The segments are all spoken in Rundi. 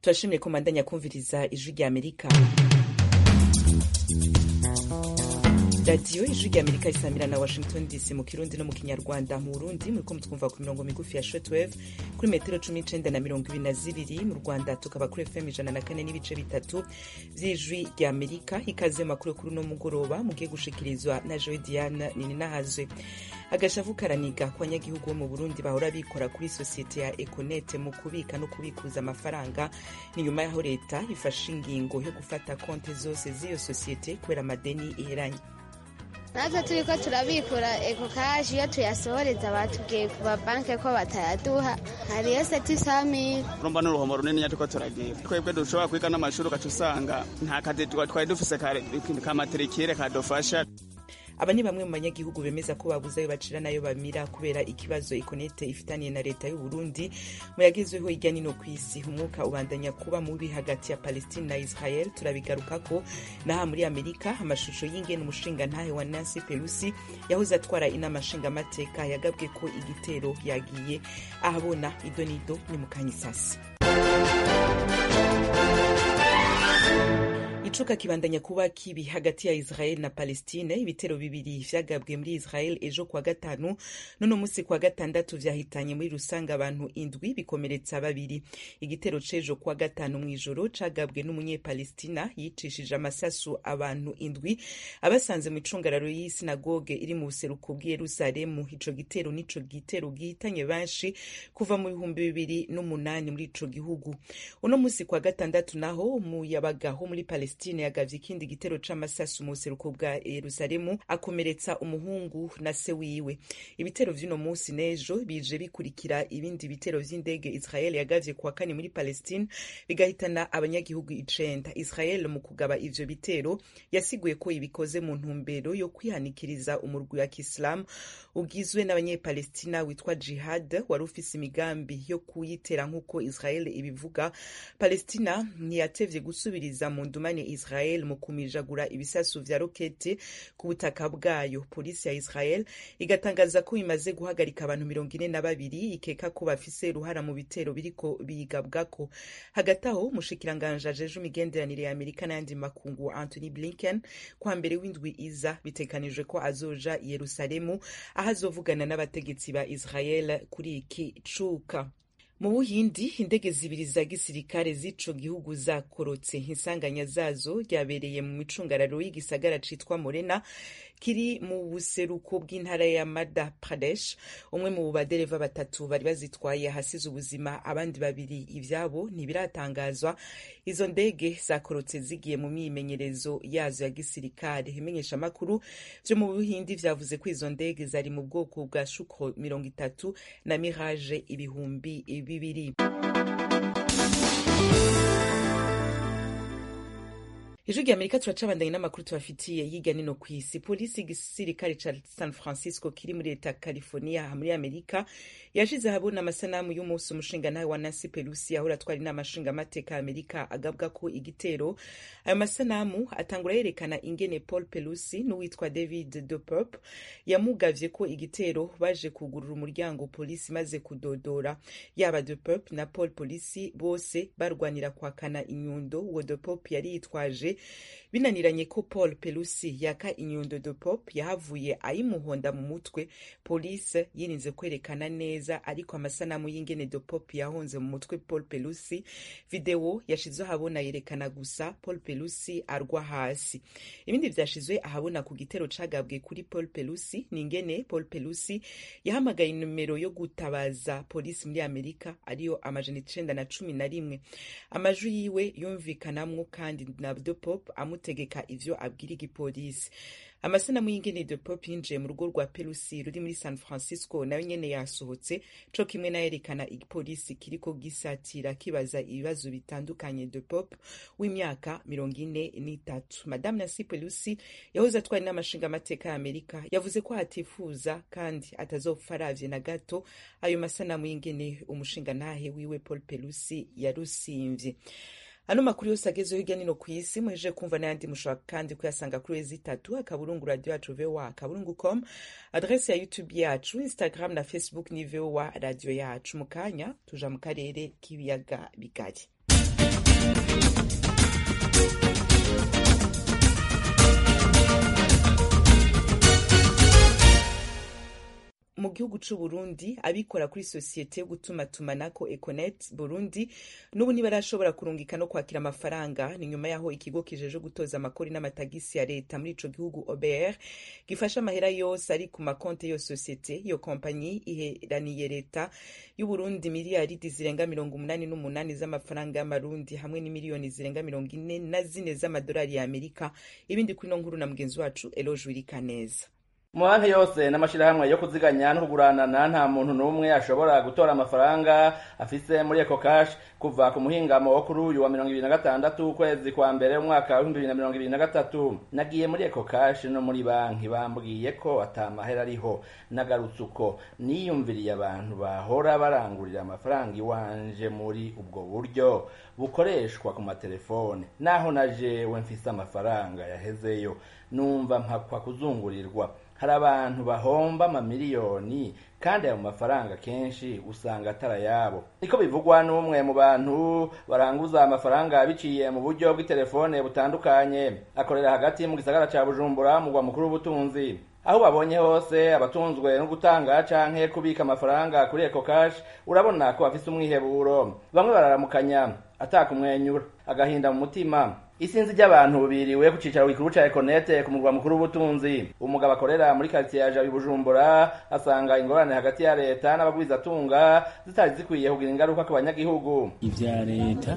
turashimye ko mandanya kumviriza ijwi rya amerika radiyo ijwi rya amerika isamira na washington dc mu kirundi no mu kinyarwanda mu burundi muriko mutwumva ku mirongo migufi ya shortwave kuri metero cumi n'icenda na mirongo ibiri na zibiri mu rwanda tukaba kuri fm ijana na kane n'ibice bitatu vy'ijwi rya amerika ikaze makuru kuri uno mugoroba mugiye gushikirizwa na joy diane nininahazwe agashavu karaniga ku banyagihugu bo mu burundi bahora bikora kuri sosiyete ya econet mu kubika no kubikuza amafaranga ni nyuma y'aho leta ifashe ingingo yo gufata konti zose z'iyo sosiyete kubera amadeni iheranye natwe turi ko turabikura eko kashi iyo tuyasohoreza batubwiye ku mabanki ko batayaduha hariyo seti samiri urumva n'uruhomo runini turiko turagira twebwe dushobora kwiga n'amashuri ugaca usanga nta kazi twari dufise kamaterikire kadufasha aba ni bamwe mu banyagihugu bemeza ko babuze ayo bacira n'ayo bamira kubera ikibazo ikonete ifitaniye na leta y'u Burundi mu yagezweho hirya nino ku isi umwuka ubandanya kuba mubi hagati ya Palestine na Israel turabigarukako naha muri Amerika amashusho y'ingene umushinga ntahe wa Nancy Pelosi yahoze atwara inama nshingamateka yagabwe ko igitero yagiye ahabona idonido ni mu kanyisasi icuka kibandanya kuba kibi hagati ya Israel na Palestine ibitero bibiri vyagabwe muri Israel ejo kwa gatanu none musi kwa gatandatu vyahitanye muri rusanga abantu indwi bikomeretsa babiri igitero cejo kwa gatanu mw'ijoro cagabwe n'umunyepalestina yicishije amasasu abantu indwi abasanze mu icungararo y'isinagoge iri mu buseruko bw'i Yerusalemu ico gitero nico gitero gihitanye benshi kuva mu bihumbi bibiri n'umunani muri ico gihugu uno musi kwa gatandatu naho umuyabaga wo muri Palestine Palestine yagavye ikindi gitero c'amasasu mu buseruko bwa Yerusalemu akomeretsa umuhungu na se wiwe ibitero vy'uno musi n'ejo bije bikurikira ibindi bitero vy'indege Israel yagavye kuwa kane muri Palestine bigahitana abanyagihugu icenda Israel mu kugaba ivyo bitero yasiguye ko ibikoze mu ntumbero yo kwihanikiriza umurwi wa Kiislamu ugizwe n'abanyepalestina witwa Jihad wari ufise imigambi yo kuyitera nk'uko Israel ibivuga Palestina ntiyatevye gusubiriza mu ndumane Israel mu kumijagura ibisasu vya rokete ku butaka bwayo polisi ya Israel igatangaza ko imaze guhagarika abantu mirongo ine na babiri ikeka ko bafise uruhara mu bitero biriko bigabwako hagati aho umushikiranganje ajeje imigenderanire ya Amerika n'ayandi makungu Anthony Blinken kwa mbere w'indwi iza bitekanijwe ko azoja i Yerusalemu aho azovugana n'abategetsi ba Israel kuri iki cuka mu buhindi indege zibiri za gisirikare z'ico gihugu zakorotse insanganya zazo ryabereye mu micungararo y'igisagara citwa morena kiri mu buseruko bw'intara ya Madhya Pradesh umwe mu badereva batatu bari bazitwaye ahasize ubuzima abandi babiri ivyabo ntibiratangazwa izo ndege zakorotse zigiye mu myimenyerezo yazo ya gisirikare imenyesha makuru vyo mu buhindi vyavuze ko izo ndege zari mu bwoko bwa Sukhoi mirongo itatu na Mirage ibihumbi bibiri ijwi rya amerika turacabandanye n'amakuru tubafitiye yiga nino ku isi polisi igisirikare ca san francisco kiri muri leta california muri amerika yashize ahabona amasanamu y'umunsi umushingantahe wa nancy pelusi ahora atwara inama nshingamateka ya amerika agabwa ko igitero ayo masanamu atangura yerekana ingene paul pelusi n'uwitwa david dopop yamugavye ko igitero baje kugurura umuryango polisi maze kudodora yaba dopop na paul polisi bose barwanira kwakana inyundo uwo dopop yari yitwaje binaniranye ko paul pelusi yaka inyundo de pop yahavuye ayimuhonda mu mutwe polisi yirinze kwerekana neza ariko amasanamu y'ingene de pop yahonze mu mutwe paul pelusi videwo yashizwe ahabona yerekana gusa paul pelusi arwa hasi ibindi vyashizwe ahabona ku gitero cagabwe kuri paul pelusi ni ingene paul pelusi yahamagaye inomero yo gutabaza polisi muri amerika ariyo amajana icenda na cumi na rimwe amajwi yiwe yumvikanamwo kandi na de pop amutegeka ivyo abwira igipolisi amasanamu y'ingene de pop yinjiye mu rugo rwa pelusi ruri muri san francisco nayo nyene yasohotse co kimwe nayerekana igipolisi kiriko gisatira kibaza ibibazo bitandukanye de pop w'imyaka mirongo ine n'itatu madame nancy pelusi yahoze atwara n'amashinga amateka ya amerika yavuze ko atifuza kandi atazopfa aravye na gato ayo masanamu y'ingene umushinga ntahe wiwe paul pelusi yarusimvye ano makuru yose agezeho hirya nino ku isi muhejeje kumva n'ayandi mushobora kandi kuyasanga kuri wezi itatu akaburungu radio yacu voa akaburungu com adrese ya youtube yacu instagram na facebook ni voa radio yacu mu kanya tuja mu karere k'ibiyaga bigari mu gihugu c'u Burundi abikora kuri sosiyete yo gutumatumanako Econet Burundi n'ubu ntibarashobora kurungika no kwakira amafaranga ni nyuma yaho ikigo kijeje gutoza amakori n'amatagisi ya leta muri ico gihugu OBR gifasha amahera yose ari ku makonte yo sosiyete iyo kompanyi iheraniye leta y'u Burundi miliyaridi zirenga mirongo umunani n'umunani z'amafaranga y'amarundi hamwe n'imiliyoni zirenga mirongo ine na zine z'amadolari ya Amerika ibindi kuri no nkuru na mugenzi wacu Eloge Wirikaneza mu banki yose n'amashirahamwe yo kuziganya no kuguranana nta muntu n'umwe ashobora gutora amafaranga afise muri eco cash kuva ku muhingamo wo kuri uyu wa mirongo ibiri na gatandatu ukwezi kwa mbere umwaka w'ibihumbi bibiri na mirongo ibiri na gatatu nagiye muri eco cash no muri banki bambwiye ko ata mahera ariho nagarutse uko niyumviriye abantu bahora barangurira amafaranga iwanje muri ubwo buryo bukoreshwa ku matelefone naho na jewe mfise amafaranga yahezeyo numva mpakwa kuzungurirwa hari abantu bahomba amamiliyoni kandi ayo mafaranga kenshi usanga atari ayabo niko bivugwa n'umwe mu bantu baranguza amafaranga biciye mu buryo bw'itelefone butandukanye akorera hagati mu gisagara ca bujumbura mugwa mukuru w'ubutunzi aho babonye hose abatunzwe no gutanga canke kubika amafaranga kuri eco cash urabona ko bafise umwiheburo bamwe bararamukanya atakumwenyura agahinda mu mutima isinzi ry'abantu biriwe ku cicaro gikuru ca econete ku murwa mukuru w'ubutunzi umugabo akorera muri quartier ya jabi bujumbura asanga ingorane hagati ya leta n'abagwizatunga zitari zikwiye kugira ingaruka ku banyagihugu ivya leta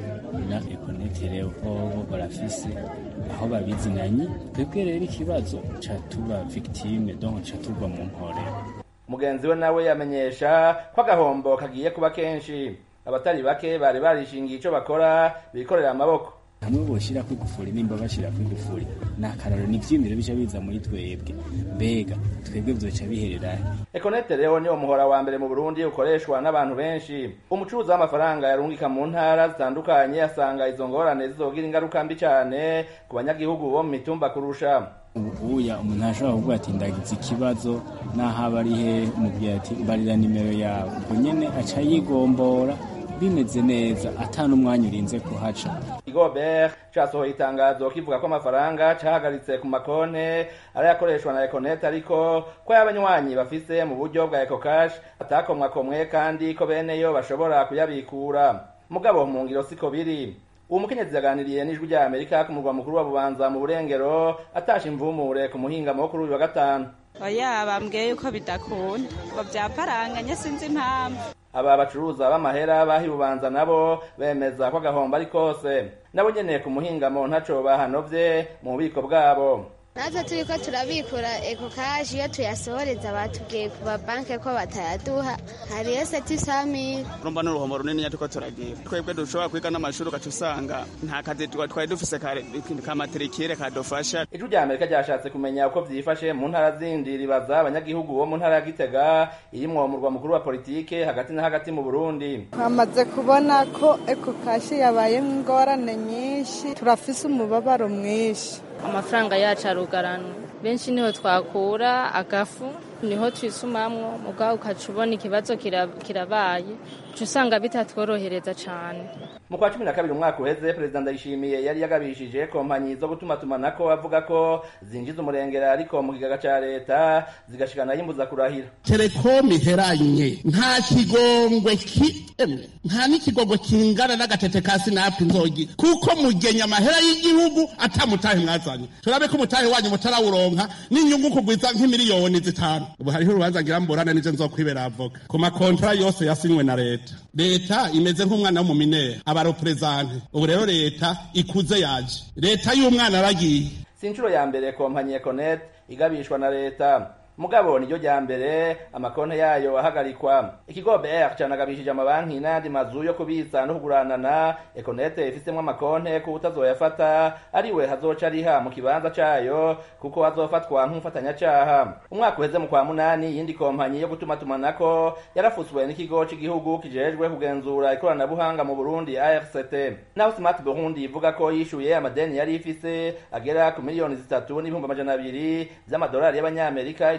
na econete rero bobo barafise aho babizinanye twebwe rero ikibazo ca tuba victime donc ca tuva mu mporero mugenzi we nawe yamenyesha ko agahombo kagiye kuba kenshi abatari bake bari barishingiye ico bakora bikorera amaboko hamwe boshira kwigufuri nimba bashira kwigufuri ni akararo ni ivyimiro bica biza muri twebwe mbega twebwe vyoca bihererahe econete rero niwo muhora wa mbere mu burundi ukoreshwa n'abantu benshi umucuruzi w'amafaranga yarungika mu ntara zitandukanye asanga izo ngorane zizogira ingaruka mbi cane ku banyagihugu bo mu mitumba kurusha ubuya umuntu ashobora kuvuga ati ndagize ikibazo naho aba ari he umubwira ati barira nimero yawe ubwo nyene aca yigombora bimeze neza ata n'umwanya urinze kuhaca igobert casohoye itangazo kivuga ko amafaranga cahagaritse ku makonte arayakoreshwa na econet ariko ko y'abanywanyi bafise mu buryo bwa ecocash atakomwakomwe kandi ko beneyo bashobora kuyabikura mugabo mu ngiro siko biri uwo mukenyezi yaganiriye n'ijwi rya amerika ku murwa mukuru wa bubanza mu burengero atasha imvumure ku muhingamo wo kuri uyu wa gatanu oya bambwiye yuko bidakunda ngo byaparanganye sinzi impamvu aba bacuruza b'amahera bahi bubanza nabo bemeza ko agahombo ari kose nabo nyene ku muhingamo ntaco bahanovye mu bubiko bwabo natwe turi ko turabikura eko kashi iyo tuyasohoreza batubwiye ku mabanki ko batayaduha hariyo seti samiri urumva ni uruhombo runini turiko turagira twebwe dushobora kwiga n'amashuri ugaca usanga nta kazi twari dufise kamaterikire kadufasha ijwi rya amerika ryashatse kumenya uko vyifashe mu ntara zindi ribaza abanyagihugu bo mu ntara ya gitega irimwo umurwa mukuru wa politike hagati na hagati mu burundi twamaze kubona ko eko kashi yabayemo ingorane nyinshi turafise umubabaro mwinshi amafaranga yacu arugaranwa benshi niho twakura agafu niho twisumamwo mugabo ukaca ubona ikibazo kirabaye uca usanga bitatworohereza cane mu kwa cumi na kabiri umwaka uheze perezida ndayishimiye yari yagabishije kompanyi zo gutumatumanako avuga ko zinjiza umurengera ariko mu kigaga ca leta zigashikana yimbuza kurahira telekomu iheranye nta kigongwe kiemwe nta n'ikigongwe kingana n'agatete ka sinapu nzogi kuko mugenya amahera y'igihugu atamutahe mwazanye turabe ko umutahe wanyu mutarawuronka n'inyungu kugwiza nk'imiliyoni zitanu ubu hariho urubanza ngira mburane nije nzokwibera avoka ku makontra yose yasinywe na leta leta imeze nk'umwana w'umuminera abareperezante ubu rero leta ikuze yaje leta y'umwana aragiye si inshuro ya mbere kompanyi econet igabishwa na leta mugabo niryo rya mbere amakonte yayo ahagarikwa ikigo BR canagabishije amabanki n'ayandi mazu yo kubitsa no kuguranana econet ifisemwo amakonte ko utazoyafata ariwe hazoca ariha mu kibanza cayo kuko hazofatwa nk'umufatanyacaha umwaka uheze mu kwa munani iyindi kompanyi yo gutumatumanako yarafutswe n'ikigo c'igihugu kijejwe kugenzura ikoranabuhanga mu Burundi ARCT naho Smart Burundi ivuga ko yishuye amadeni yari ifise agera ku miliyoni zitatu n'ibihumbi amajana abiri vy'amadolari y'abanyamerika ico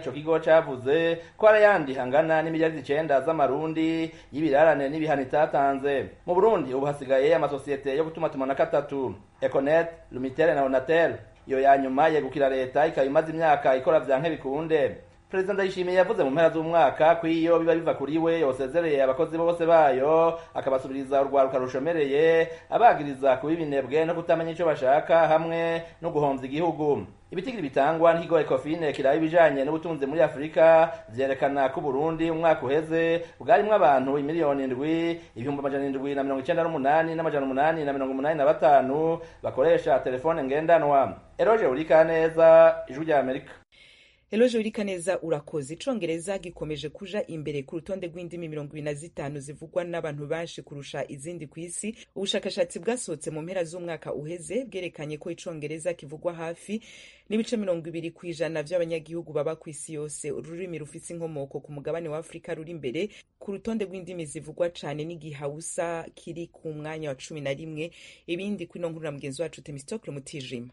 ico kigo cavuze ko hari ayandi hangana n'imiliyaridi icenda z'amarundi y'ibirarane n'ibihano itatanze mu burundi ubu hasigaye amasosiyete yo gutumatumanako atatu econet lumitel na onatel iyo ya nyuma yegukira leta ikaba imaze imyaka ikora vyanke bikunde perezida ndayishimiye yavuze mu mpera z'umwaka ko iyo biba biva kuri we yosezereye abakozi bose bayo akabasubiriza urwaruka rushomereye abagiriza kuba ibinebwe no kutamenya ico bashaka hamwe no guhomvya igihugu ibitigiri bitangwa n'ikigo ecofine kiraba ibijanye n'ubutunzi muri afurika vyerekana ko uburundi umwaka uheze bwarimwo abantu imiliyoni indwi ibihumbi amajana indwi na mirongo icenda n'umunani n'amajana umunani na mirongo umunani na batanu bakoresha telefone ngendanwa eroje urikaneza ijwi rya amerika Eloje Urikaneza urakoze icongereza gikomeje kuja imbere ku rutonde rw'indimi mirongo ibiri na zitanu zivugwa n'abantu benshi kurusha izindi ku isi ubushakashatsi bwasohotse mu mpera z'umwaka uheze bwerekanye ko icongereza kivugwa hafi n'ibice mirongo ibiri ku ijana vy'abanyagihugu baba ku isi yose ururimi rufise inkomoko ku mugabane wa afurika ruri imbere ku rutonde rw'indimi zivugwa cane n'igihausa kiri ku mwanya wa cumi na rimwe ibindi kwino nkuru na mugenzi wacu temistokle mutijima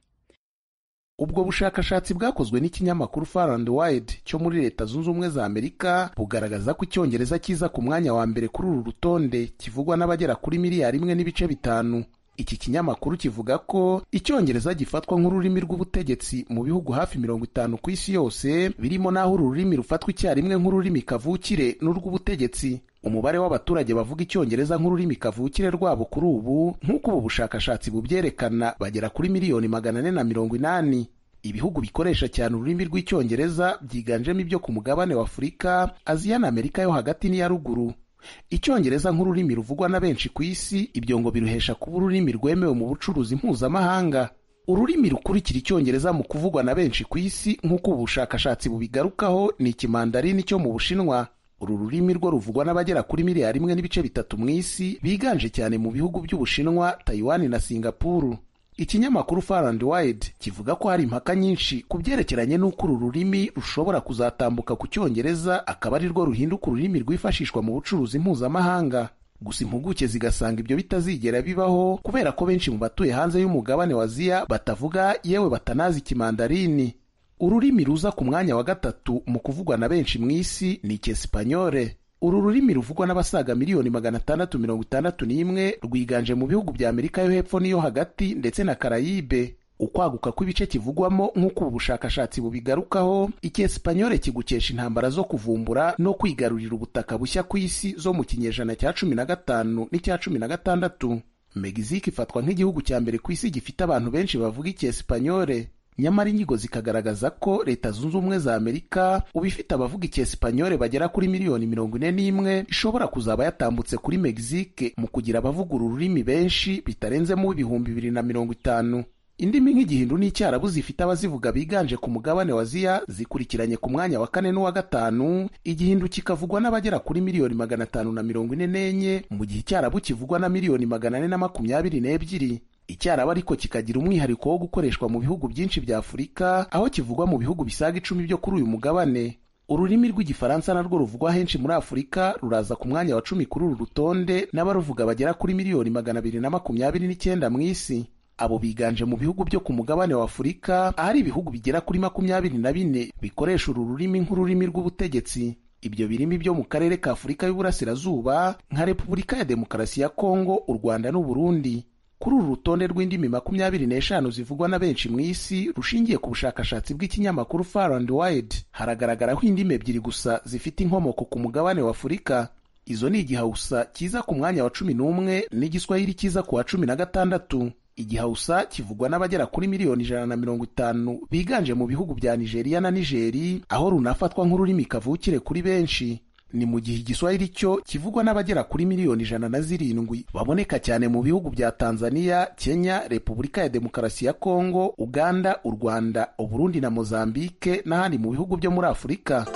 ubwo bushakashatsi bwakozwe n'ikinyamakuru Far and Wide cyo muri leta zunze ubumwe za amerika bugaragaza ko icyongereza kiza ku mwanya wa mbere kuri uru rutonde kivugwa n'abagera kuri miliyari imwe n'ibice bitanu iki kinyamakuru kivuga ko icyongereza gifatwa nk'ururimi rw'ubutegetsi mu bihugu hafi mirongo itanu ku isi yose birimo n'aho uru rurimi rufatwa icyarimwe nk'ururimi kavukire n'urw'ubutegetsi umubare w'abaturage bavuga icyongereza nk'ururimi kavukire rwabo kuri ubu nk'uko ubu bushakashatsi bubyerekana bagera kuri miliyoni magana ane na mirongo inani ibihugu bikoresha cyane ururimi rw'icyongereza byiganjemo ibyo ku mugabane wa afurika aziya na amerika yo hagati n'iya ruguru icyongereza nk'ururimi ruvugwa na benshi ku isi ibyo ngo biruhesha kuba ururimi rwemewe mu bucuruzi mpuzamahanga ururimi rukurikira icyongereza mu kuvugwa na benshi ku isi nk'uko ubu bushakashatsi bubigarukaho ni ikimandarini cyo mu bushinwa uru rurimi rwo ruvugwa n'abagera kuri miliyari imwe n'ibice bitatu mu isi biganje cyane mu bihugu by'ubushinwa tayiwani na singapuru ikinyamakuru Far and Wide kivuga ko hari impaka nyinshi ku byerekeranye n'uko uru rurimi rushobora kuzatambuka ku cyongereza akaba ari rwo ruhinduka ururimi rwifashishwa mu bucuruzi mpuzamahanga gusa impuguke zigasanga ibyo bitazigera bibaho kubera ko benshi mu batuye hanze y'umugabane wa aziya batavuga yewe batanazi ikimandarini ururimi ruza ku mwanya wa gatatu mu kuvugwa na benshi mu isi ni icyesipanyole uru rurimi ruvugwa n'abasaga miliyoni magana atandatu mirongo itandatu n'imwe rwiganje mu bihugu bya amerika yo hepfo n'iyo hagati ndetse na karayibe ukwaguka kw'ibice kivugwamo nk'uko ubu bushakashatsi bubigarukaho icyesipanyole kigukesha intambara zo kuvumbura no kwigarurira ubutaka bushya ku isi zo mu kinyejana cya cumi na gatanu n'icya cumi na gatandatu megizike ifatwa nk'igihugu cya mbere ku isi gifite abantu benshi bavuga icyesipanyole nyamara inyigo zikagaragaza ko leta zunze ubumwe za amerika uba ifite abavuga icyesipanyole bagera kuri miliyoni mirongo ine n'imwe ishobora kuzaba yatambutse kuri megizike mu kugira abavuga uru rurimi benshi bitarenzemo ibihumbi bibiri na mirongo itanu indimi nk'igihindu n'icyarabu zifite abazivuga biganje ku mugabane wa aziya zikurikiranye ku mwanya wa kane n'uwa gatanu igihindu kikavugwa n'abagera kuri miliyoni magana atanu na mirongo ine n'enye mu gihe icyarabu kivugwa na miliyoni magana ane na makumyabiri n'ebyiri icyarabu ariko kikagira umwihariko wo gukoreshwa mu bihugu byinshi bya afurika aho kivugwa mu bihugu bisaga icumi byo kuri uyu mugabane ururimi rw'igifaransa narwo ruvugwa henshi muri afurika ruraza ku mwanya wa cumi kuri uru rutonde n'abaruvuga bagera kuri miliyoni magana abiri na makumyabiri n'icyenda mu isi abo biganje mu bihugu byo ku mugabane wa afurika ahari ibihugu bigera kuri makumyabiri na bine bikoresha uru rurimi nk'ururimi rw'ubutegetsi ibyo birimi byo mu karere ka afurika y'uburasirazuba nka repubulika ya demokarasi ya kongo u rwanda n'uburundi kuri uru rutonde rw'indimi makumyabiri n'eshanu zivugwa na benshi mu isi rushingiye ku bushakashatsi bw'ikinyamakuru Far and Wide haragaragaraho indimi ebyiri gusa zifite inkomoko ku mugabane wa afurika izo ni igihausa kiza ku mwanya wa cumi n'umwe n'igiswahili kiza ku wa cumi na gatandatu igihausa kivugwa n'abagera kuri miliyoni ijana na mirongo itanu biganje mu bihugu bya nigeriya na nigeri aho runafatwa nk'ururimi kavukire kuri benshi ni mu gihe igiswahili cyo kivugwa n'abagera kuri miliyoni ijana na zirindwi baboneka cyane mu bihugu bya tanzania kenya repubulika ya demokarasi ya kongo uganda u rwanda uburundi na mozambike n'ahandi mu bihugu byo muri afurika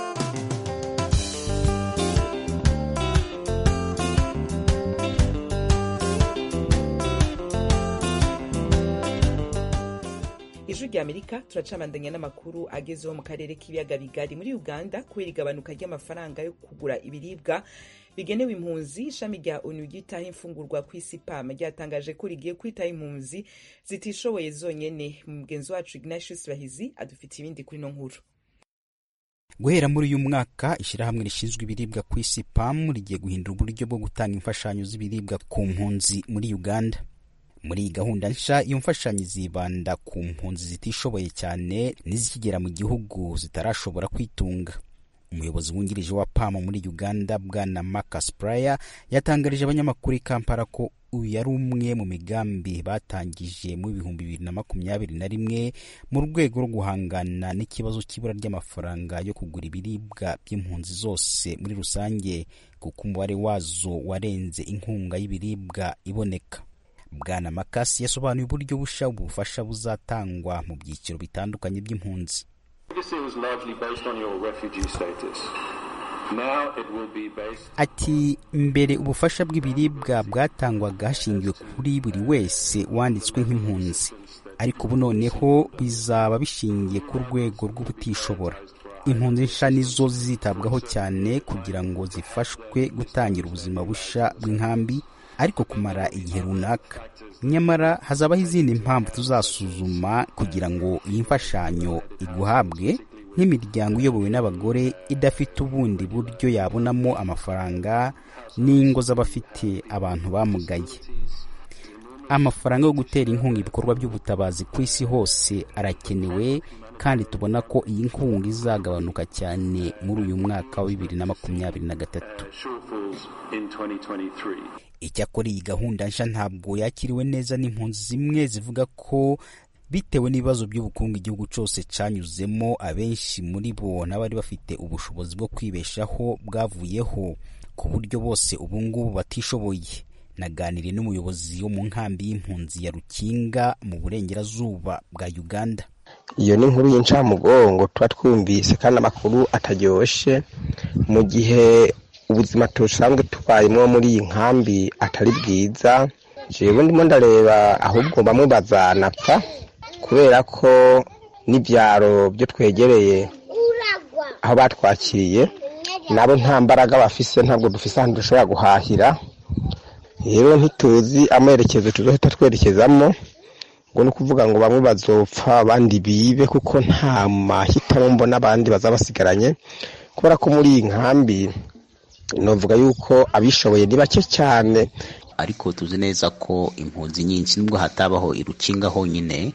ijwi rya amerika turacabandanya n'amakuru agezeho mu karere k'ibiyaga bigari muri uganda kubera igabanuka ry'amafaranga yo kugura ibiribwa bigenewe impunzi ishami rya onu ryitaho imfungurwa ku isi pam ryatangaje ko rigiye kwitaho impunzi zitishoboye zonyene mugenzi wacu ignatius bahizi adufitiye ibindi kuri no nkuru guhera muri uyu mwaka ishyirahamwe rishinzwe ibiribwa ku isi pam rigiye guhindura uburyo bwo gutanga imfashanyo z'ibiribwa ku mpunzi muri uganda muri iyi gahunda nshya iyo mfashanyo zibanda ku mpunzi zitishoboye cyane n'izikigera mu gihugu zitarashobora kwitunga umuyobozi wungirije wa pam muri uganda bwana marcus pryor yatangarije abanyamakuru i kampala ko uyu yari umwe mu migambi batangije mu bihumbi bibiri na makumyabiri na rimwe mu rwego rwo guhangana n'ikibazo cy'ibura ry'amafaranga yo kugura ibiribwa by'impunzi zose muri rusange kuko umubare wazo warenze inkunga y'ibiribwa iboneka bwana makasi yasobanuye uburyo busha ubufasha buzatangwa mu byiciro bitandukanye by'impunzi ati mbere ubufasha bw'ibiribwa bwatangwaga hashingiwe kuri buri wese wanditswe nk'impunzi ariko ubu noneho bizaba bishingiye ku rwego rw'ubutishobora impunzi nsha nizo zizitabwaho cyane kugira ngo zifashwe gutangira ubuzima busha bw'inkambi ariko kumara igihe runaka nyamara hazabaho izindi mpamvu tuzasuzuma kugira ngo iyi mfashanyo iguhabwe nk'imiryango iyobowe n'abagore idafite ubundi buryo yabonamo amafaranga n'ingo z'abafite abantu bamugaye amafaranga yo gutera inkunga ibikorwa by'ubutabazi ku isi hose arakenewe kandi tubona ko iyi nkunga izagabanuka cyane muri uyu mwaka wa bibiri na makumyabiri na gatatu icyakora iyi gahunda nshya ntabwo yakiriwe neza n'impunzi zimwe zivuga ko bitewe n'ibibazo by'ubukungu igihugu cyose cyanyuzemo abenshi muri bo n'abari bafite ubushobozi bwo kwibeshaho bwavuyeho ku buryo bose ubu ngubu batishoboye naganiriye n'umuyobozi wo mu nkambi y'impunzi ya rukinga mu burengerazuba bwa uganda iyo ni inkuru y'incamugongo tuba twumvise kandi amakuru ataryoshe mu gihe ubuzima dusanzwe tubayemo muri iyi nkambi atari bwiza jewe ndimo ndareba ahubwo bamwe bazanapfa kubera ko n'ibyaro byo twegereye aho batwakiriye nabo nta mbaraga bafise ntabwo dufise ahantu dushobora guhahira rero ntituzi amerekezo tuzohita twerekezamo ngo ni ukuvuga ngo bamwe bazopfa abandi bibe kuko nta mahitamo mbona abandi bazaba basigaranye kubera ko muri iyi nkambi navuga yuko abishoboye ni bake cyane ariko tuzi neza ko impunzi nyinshi nubwo hatabaho irukinga honyine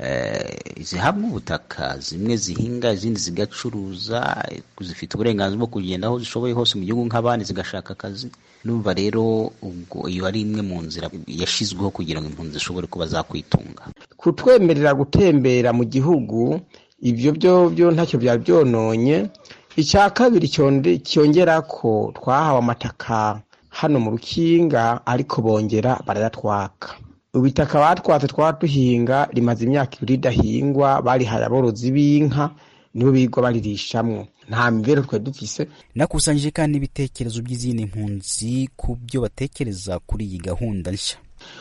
zihabwa ubutaka zimwe zihinga izindi zigacuruza zifite uburenganzira bwo kugenda aho zishoboye hose mu gihugu nk'abandi zigashaka akazi numva rero ubwo iyo ari imwe mu nzira yashyizweho kugira ngo impunzi zishobore kuba zakwitunga kutwemerera gutembera mu gihugu ibyo byo byo ntacyo byari byononye icya kabiri cyongera ko twahawe amataka hano mu rukinga ariko bongera barayatwaka ubutaka batwatse twaba duhinga rimaze imyaka ibiri ridahingwa barihaye aborozi b'inka nibo bigwa baririshamwo nta mibereho twari dufise nakusanyije kandi ibitekerezo by'izindi mpunzi ku byo batekereza kuri iyi gahunda nshya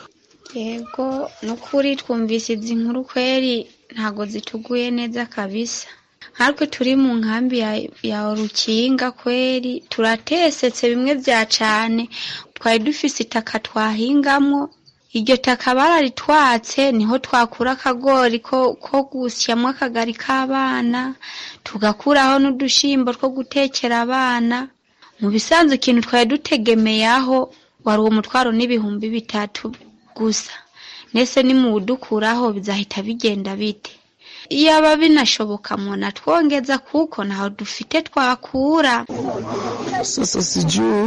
yego ni ukuri twumvise izi nkuru kweri ntabwo zituguye neza kabisa nkatwe turi mu nkambi ya rukinga kweri turatesetse bimwe bya cane twari dufise itaka twahingamo iryo taka bararitwatse niho twakura akagori ko ko gusyamo akagari k'abana tugakuraho n'udushimbo two gutekera abana mu bisanzwe ikintu twari dutegemeyeho wari uwo mutwaro n'ibihumbi bitatu gusa nese nimuwudukuraho bizahita bigenda bite iyaba binashoboka muna twongeza kuko ntaho dufite twakura sasa sijuu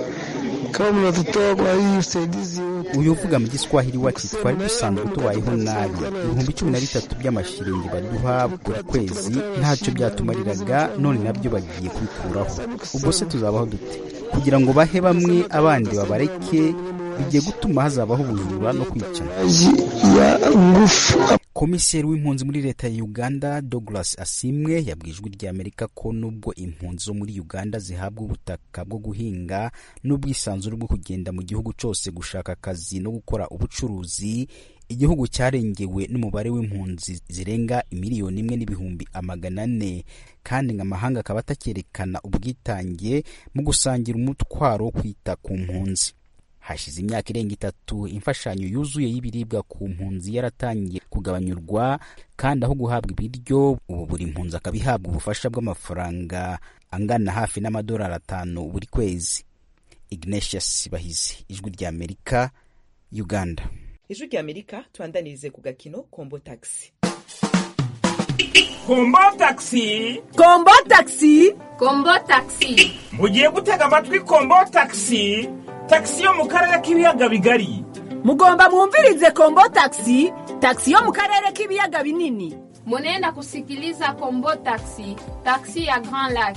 kama mnatutoa kwa hii usaidizi uyu uvuga mu giswahili wacu twari dusanzwe tubayeho nabi ibihumbi cumi na bitatu by'amashiringi baduha buri kwezi ntacyo byatumariraga none nabyo bagiye kubikuraho ubwo se tuzabaho dute kugira ngo bahe bamwe abandi babareke bigiye gutuma hazabaho ubujura no kwicana komiseri w'impunzi muri leta ya uganda douglas asimwe yabwiye ijwi ry'amerika ko nubwo impunzi zo muri uganda zihabwa ubutaka bwo guhinga n'ubwisanzure bwo kugenda mu gihugu cyose gushaka akazi no gukora ubucuruzi igihugu cyarengewe n'umubare w'impunzi zirenga miliyoni imwe n'ibihumbi amagana ane kandi ngo amahanga akaba atakerekana ubwitange mu gusangira umutwaro wo kwita ku mpunzi hashize imyaka irenga itatu imfashanyo yuzuye y'ibiribwa ku mpunzi yaratangiye kugabanyurwa kandi aho guhabwa ibiryo ubu buri mpunzi akaba ihabwa ubufasha bw'amafaranga angana hafi n'amadolari atanu buri kwezi ignatius bahizi ijwi rya amerika uganda ijwi rya amerika tubandanirize ku gakino kombo taxi kombo taxi kombo taxi kombo taxi mugiye gutega amatwi kombo taxi taxi yo mu karere k'ibiyaga bigari mugomba mwumvirize kombo taxi taxi yo mu karere k'ibiyaga binini munenda kusikiliza kombo taxi taxi ya grand lac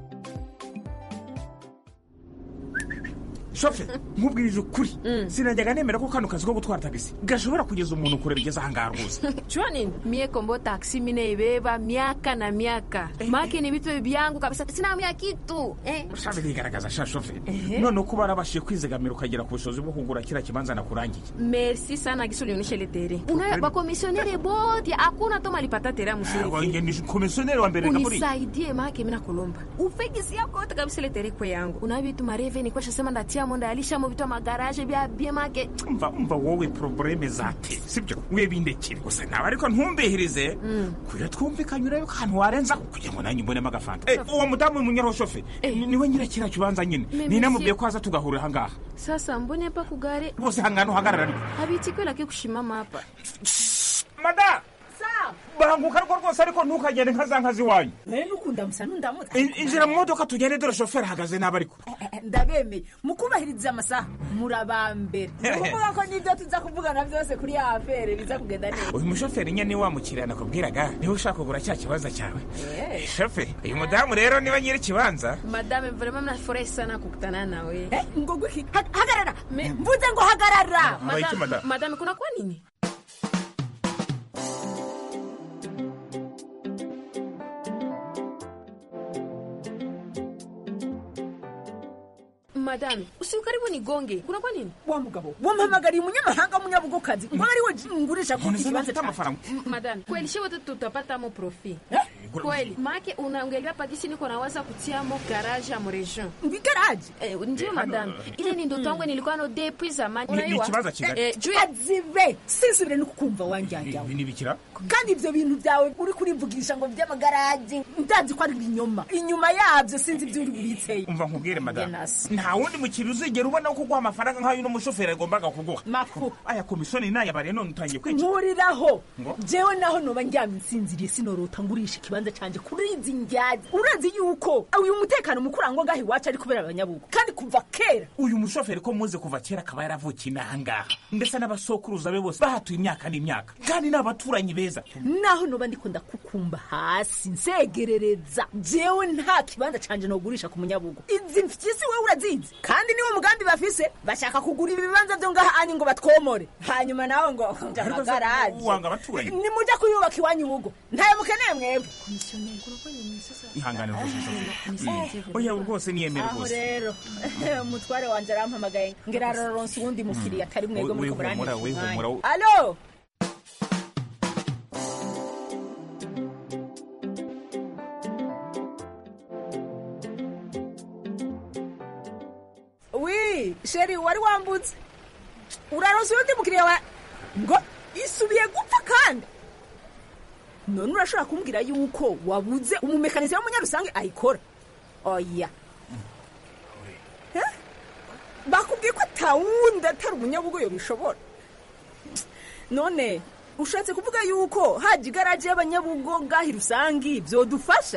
shofe nkubwirije ukuri sinajyaga nemera ko kano kazi ko gutwara tagisi gashobora kugeza umuntu kure bigeze ahangaha rwose jua nini mie kombo taksi minaibeba miaka na miaka make ni vitu vyangu kabisa sinaamia kitu eh. shabe rigaragaza sha shofe none uko barabashije kwizigamira ukagera ku bushobozi bwo kugura kiriya kibanza nakurangiye merci sana gisi ulionyesha ile tere unayo bakomisionere bote hakuna to malipata tere ya mzuri ni komisioneri wa mbere kaburi unisaidie make mina kulomba ufegisi yako yote kabisa ile tere kwe yangu unayo vitu mareve ni kwasha sema ndatia mo ndayalishamo vitu amagaraje bya bie make mva mva wowe probleme zate sibyo webindekere gusa nawe ariko ntumbihirize kugira twumvikanye urebe ko ahantu warenza kugira ngo nanjye mbonemo agafanta uwo mudamu w'umunyaroshofe niwe nyira kiriya kibanza nyine ninamubwiye ko aza tugahurira ahangaha sasa mbone hapa kugare rwose hangana uhagarara ariko habitikwelake kushimama hapa mada banguka ariko rwose ariko ntukagende nka za nka ziwanyu nukunda musa nundamutse injira mu modoka tugende dore shoferi ahagaze nabi ariko ndabemeye mukubahiriza amasaha murabambere ukuvuga ko n'ibyo tuza kuvugana byose kuri ya afere biza kugenda neza uyu mushoferi nyine wa mukiriya nakubwiraga niwe ushaka kugura cya kibanza cyawe shoferi uyu mudamu rero niba nyiri ikibanza madame vraiment mnafurahi sana kukutana nawe ngo gwiki hagarara mvuze ngo hagarara madame kuna kwa nini madame usi karibu nigonge kuna kwa nini wa mugabo wampamagariye umunyamahanga w'umunyabugokazi ngo ari we ngurisha kuri iki kibanza cy'amafaranga madame kweli shi wote tutapata mo profit kweli make unaongelea pakisi niko nawaza kutiamo garage ya mregion mbi garage eh, ndio madame ile ni ndoto yangu nilikuwa no depuis zamani ni ikibanza kigali eh, juu azibe sinsubire no kukumva wanjyanjyawe ibi ni bikira kandi ibyo bintu byawe uri kurivugisha ngo by'amagaraje ndazi ko ari ibinyoma inyuma yabyo sinzi ibyo uri buritseyo umva nkubwire madame nta wundi mukiriya uzigera ubona ko kuguha amafaranga nk'ayo uno mushoferi agombaga kuguha mafu aya komisiyoni nayabariye none utangiye kwica nkuriraho jewe naho noba ndyamye nsinziriye sinorota ngurisha ikibanza canje kuri izi njyazi urazi yuko uyu mutekano mukurangwa ngaho iwacu ari kubera abanyabugo kandi kuva kera uyu mushoferi ko muzi kuva kera akaba yaravukiye inahangaha ndetse n'abasokuruza be bose bahatuye imyaka n'imyaka kandi ni abaturanyi beza naho noba ndiko ndakukumba hasi nsegerereza jewe nta kibanza canje nogurisha ku munyabugo izi mfyisi wewe urazizi kandi niwo mugambi bafise bashaka kugura ibibanza byo ngaha anyi ngo batwomore hanyuma nawe ngo amagaraje wanga abaturanyi nimuja kuyubaka iwanyu ubugo ntayo mukeneye mwebwe ihangane rwose oya rwose niyemere aho rwose rero umutware wanje arampamagaye ngira araronse uwundi mukiriya atari mwebwe muri wihumura wihumura alo wi sheri wari wambutse uraronse uwundi mukiriya wa ngo isubiye gupfa kandi none urashobora kumbwira yuko wabuze umumekanisiye w'umunyarusange ayikora oya Eh? bakubwiye ko atawundi atari umunyabugoyo bishobora none ushatse kuvuga yuko haje igaraje y'abanyabugo ngahi rusangi byodufasha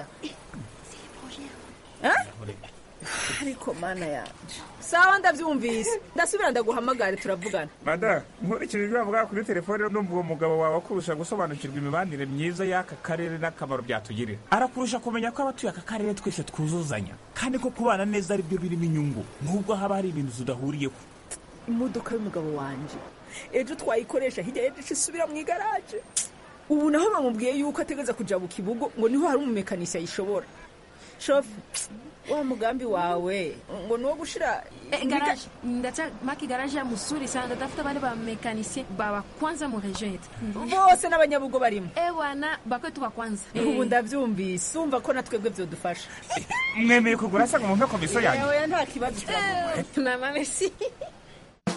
Eh? ariko mana yanje sawa ndabyumvise ndasubira ndaguhamagare turavugana mada nkurikije ibyo bavuga kuri telefone numva uwo mugabo wawe akurusha gusobanukirwa imibanire myiza y'aka karere n'akamaro byatugirira arakurusha kumenya ko abatuye aka karere twese twuzuzanya kandi ko kubana neza ari byo birimo inyungu nubwo haba hari ibintu tudahuriyeho imodoka y'umugabo wanje ejo twayikoresha hirya y'ejo isubira mu igaraje ubu naho bamubwiye yuko ategeza kuja mu kibugo ngo niho hari umumekanisi ayishobora shofu wa mugambi wawe ngo ni uwo gushira Eh, garage ndacha maki garage ya musuri sana ndatafuta bale ba mekanisien ba kwanza mu region yetu bose n'abanyabugo barimo eh wana bakwetu ba kwanza ubu ndabyumvise umva ko natwebwe byodufasha mwemeye kugura se ngo mumpe komisiyo yanjye oya nta kibazo na merci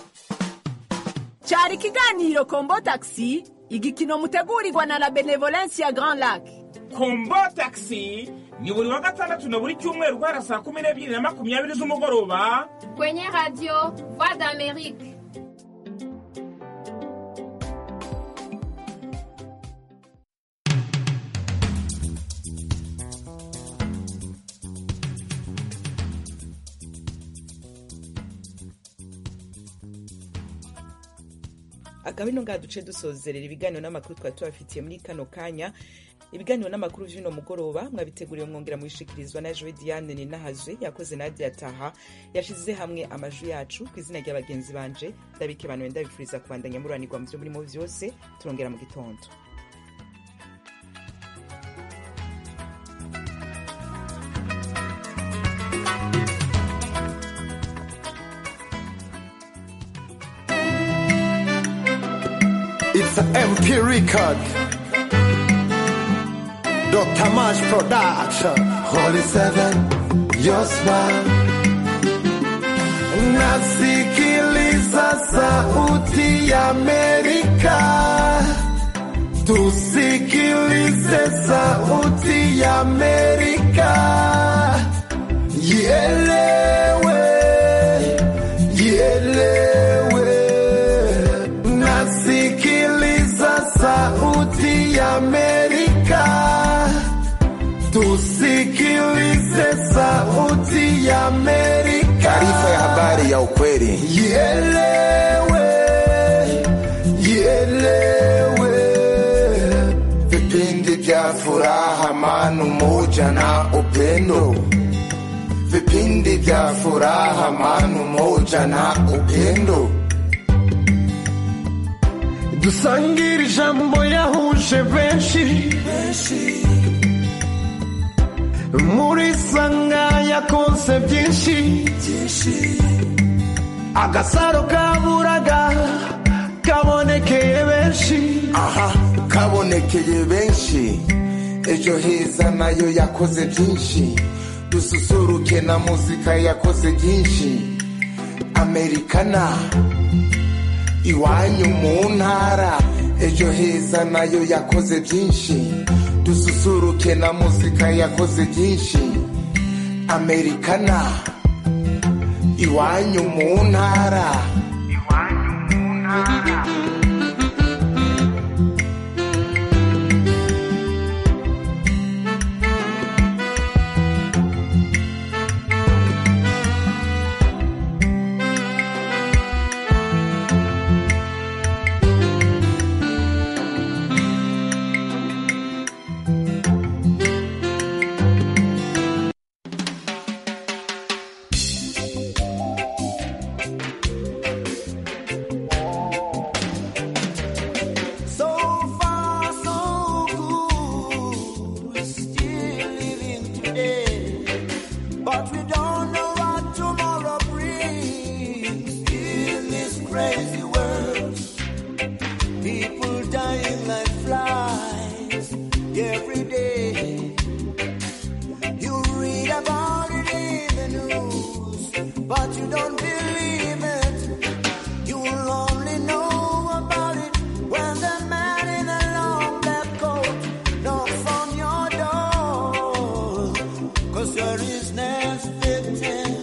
cyari ikiganiro kombo taxi igikino mutegurirwa na la benevolence ya grand lac kombo taxi ni buri wa gatandatu na buri cyumweru guhera saa kumi n'ebyiri na makumyabiri z'umugoroba kwenye radio voix d'amerique akaba ino ngaha duce dusozerera ibiganiro n'amakuru twari tubafitiye muri kano kanya ibiganiro n'amakuru vy'uno mugoroba mwabiteguriwe mwongera mubishikirizwa na jowe diane ninahazwe yakoze nadia taha yashize hamwe amajwi yacu ku izina rya bagenzi banje ndabike bantu ndabifuriza kubandanya muranirwa mu vyo murimo vyose turongera mu gitondo It's an MP record. Dr. Mash Production. Holy Seven, your smile. Nasikiliza sauti ya Amerika. Tusikilize sauti ya Amerika. Ielewe, ielewe. Nasikiliza sauti ya Amerika. Tusikilize sauti ya Amerika. Taarifa ya habari ya ukweli. Ielewe, ielewe. Vipindi vya furaha, amani, umoja na upendo. Vipindi vya furaha, amani, umoja na upendo. dusangire ijambo yahuje benshi muri sanga yakonse byinshi agasaro kaburaga kabonekeye benshi aha kabonekeye benshi ejo heza nayo yakoze byinshi dususuruke na muzika yakoze byinshi amerikana iwanyu mu ntara ejo heza nayo yakoze byinshi dususuruke na muzika yakoze byinshi amerikana iwanyu mu ntara So far, so good. We're still living today, but we don't know what tomorrow brings. In this crazy world, people dying like flies every day. You read about it in the news, but you don't believe it. You will only know about it when the man in a long black coat knocks on your door. Cause you're his next victim.